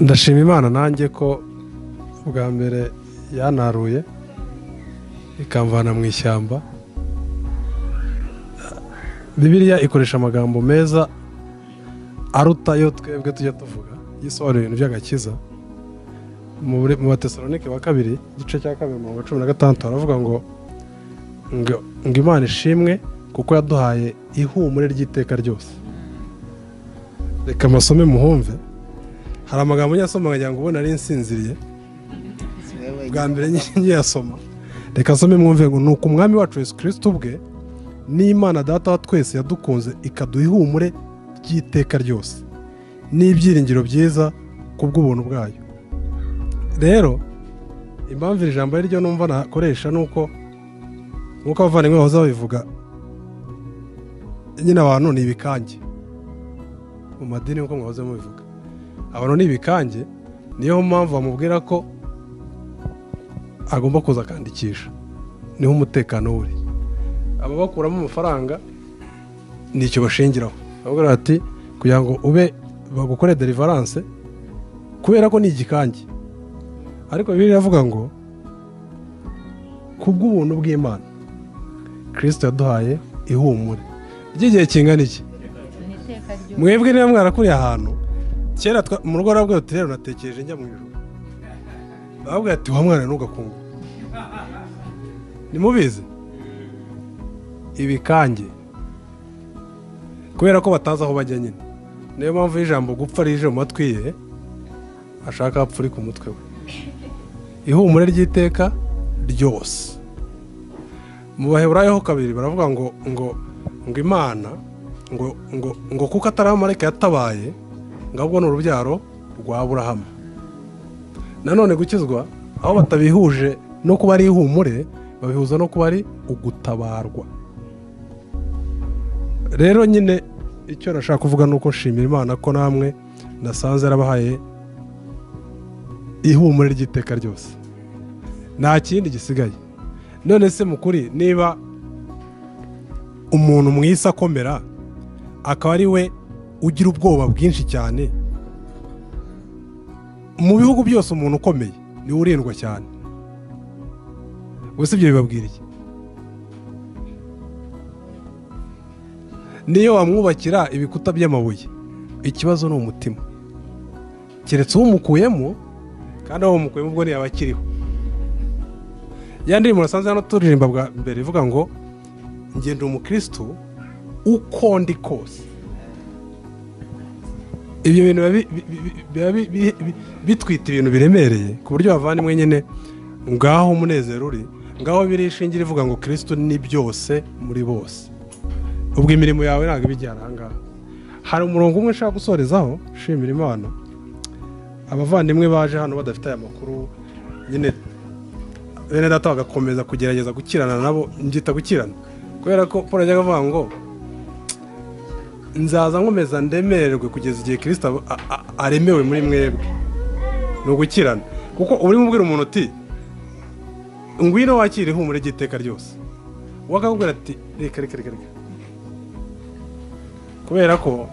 ndashima imana nanjye ko bwa mbere yanaruye ikamvana mu ishyamba bibiriya ikoresha amagambo meza aruta yo twebwe tujya tuvuga yisobanura ibintu by'agakiza mu batesalonike wa kabiri igice cya kabiri mirongo cumi na gatandatu baravuga ngo ngo imana ishimwe kuko yaduhaye ihumure ry'iteka ryose reka amasome muhumve hari amagambo nyasoma nkagira ngo ubu nari nsinziriye bwa mbere nyiyasoma reka asome mwumve ngo ni uko umwami wacu Yesu kirisiti ubwe n'imana data wa twese yadukunze ikaduha ihumure ry'iteka ryose n'ibyiringiro byiza ku bw'ubuntu bwayo rero impamvu iri jambo riryo numva nakoresha ni uko nk'uko abavandimwe bahoze babivuga nyine abantu ni ibikange mu madini nk'uko mwahoze mubivuga abantu ni ibikange niyo mpamvu bamubwira ko agomba kuza akandikisha niho umutekano uri ababakuramo amafaranga ni icyo bashingiraho bavuga bati kugira ngo ube bagukore derivaranse kubera ko ni igikange ariko bibiri iravuga ngo ku bw'ubuntu bw'imana kirisita yaduhaye ihumure ry'igihe kingana iki mwebwe niba mwarakuriye ahantu kera mu rugo rwabwo rero natekereje njya mu ijoro bavuga ati wa mwana ntugakungu nimubizi ibikange kubera ko batazi aho bajya nyine niyo mpamvu y'ijambo gupfa rije mu matwi ye ashaka apfuri ku mutwe we ihumure ry'iteka ryose mu baheburayeho kabiri baravuga ngo ngo ngo imana ngo ngo ngo kuko atari amarayika yatabaye ngo ahubwo ni urubyaro rwa burahamu nanone gukizwa aho batabihuje no kuba ari ihumure babihuza no kuba ari ugutabarwa rero nyine icyo nashaka kuvuga ni uko nshimira imana ko namwe nasanze yarabahaye ihumure ry'iteka ryose nta kindi gisigaye none se mukuri niba umuntu mwisi akomera akaba ari we ugira ubwoba bwinshi cyane mu bihugu byose umuntu ukomeye niwe urindwa cyane gusa ibyo bibabwira iki niyo wamwubakira ibikuta by'amabuye ikibazo ni umutima keretse uwumukuyemo kandi aho mukuyemo ubwo ntiyaba akiriho ya ndirimbo nasanze hano turirimba bwa mbere ivuga ngo ngenda umukirisitu uko ndi kose ibyo bintu biba bitwita ibintu biremereye ku buryo bavana nyine ngaho umunezero uri ngaho biri ishingira ivuga ngo kirisitu ni byose muri bose ubwo imirimo yawe ntabwo ibijyana ahangaha hari umurongo umwe ushaka gusorezaho ushimira imana abavandimwe baje hano badafite aya makuru nyine bene data bagakomeza kugerageza gukirana nabo mbyita gukirana kubera ko paul ajyaga avuga ngo nzaza nkomeza ndemererwe kugeza igihe kirisita aremewe muri mwebwe ni ugukirana kuko urimo ubwira umuntu uti ngwino wakire ihumure ry'iteka ryose we akakubwira ati reka reka reka kubera ko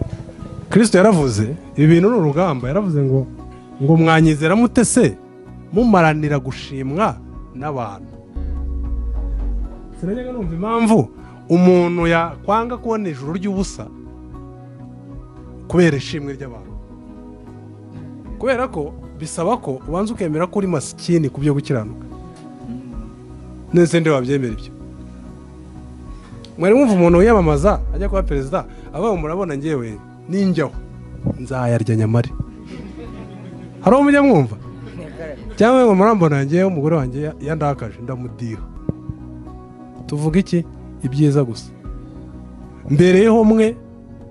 kirisita yaravuze ibi bintu ni urugamba yaravuze ngo ngo mwanyizera mute se mumaranira gushimwa n'abantu sinajyaga numva impamvu umuntu yakwanga kubona ijuru ry'ubusa kubera ishimwe ry'abantu kubera ko bisaba ko ubanza ukemera ko uri masikini ku byo gukiranuka ndetse ndi wabyemera ibyo mwari mwumva umuntu wiyamamaza ajya kuba perezida avuga murabona ngewe ninjyaho nzayarya nyamare hari uwo mujya mwumva cyangwa ngo murambona yanjye umugore wanjye yandakaje ndamudiha tuvuga iki ibyiza gusa mbere ho mwe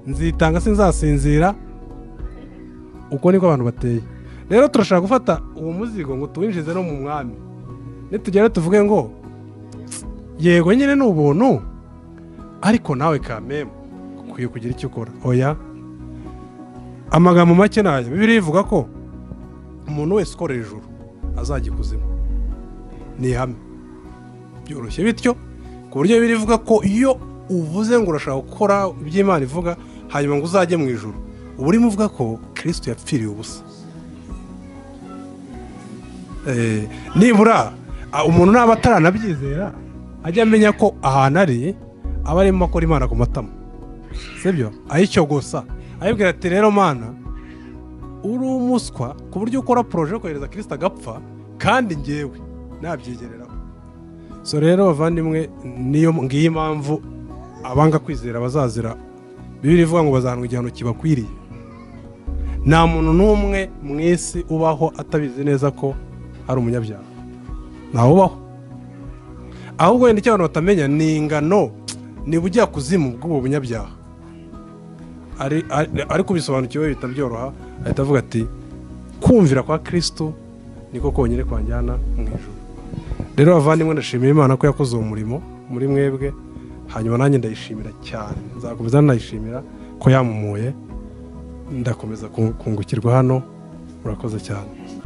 nzitanga sinzasinzira uko niko abantu bateye rero turashaka gufata uwo muzigo ngo tuwinjize no mu mwami nitugera tuvuge ngo yego nyine ni ubuntu ariko nawe kamemu ukwiye kugira icyo ukora oya amagambo make nayo bibiri ivuga ko umuntu wese ukora hejuru azajya ikuzimu ni ihame byoroshye bityo ku buryo bibiri ivuga ko iyo uvuze ngo urashaka gukora ibyo imana ivuga hanyuma ngo uzajye mu ijuru uba urimo uvuga ko kirisito yapfiriye ubusa Eh, nibura ah, umuntu naba ataranabyizera ajya amenya ko ahantu ari aba arimo akora imana ku matama sibyo ayicyo gusa ayibwira ati rero mana uri umuswa ku buryo ukora poroje yo kohereza kirisita agapfa kandi ngewe nabyigereraho so rero bavandimwe niyo ngiyo impamvu abanga kwizera bazazira bibiri ivuga ngo bazahanwa igihano kibakwiriye nta muntu n'umwe mu isi ubaho atabizi neza ko ari umunyabyaha ntawubaho ahubwo wenda icyo abantu batamenya ni ingano niba ujya kuzimu bw'ubu bunyabyaha ari- ari- ariko ubisobanukiwe bihita byoroha ahita avuga ati kumvira kwa kirisitu niko konyine kwanjyana mu ijoro rero bavandimwe ndashimira imana ko yakoze uwo murimo muri mwebwe hanyuma nanjye ndayishimira cyane nzakomeza nayishimira ko yamumuye ndakomeza ku- kungukirwa hano murakoze cyane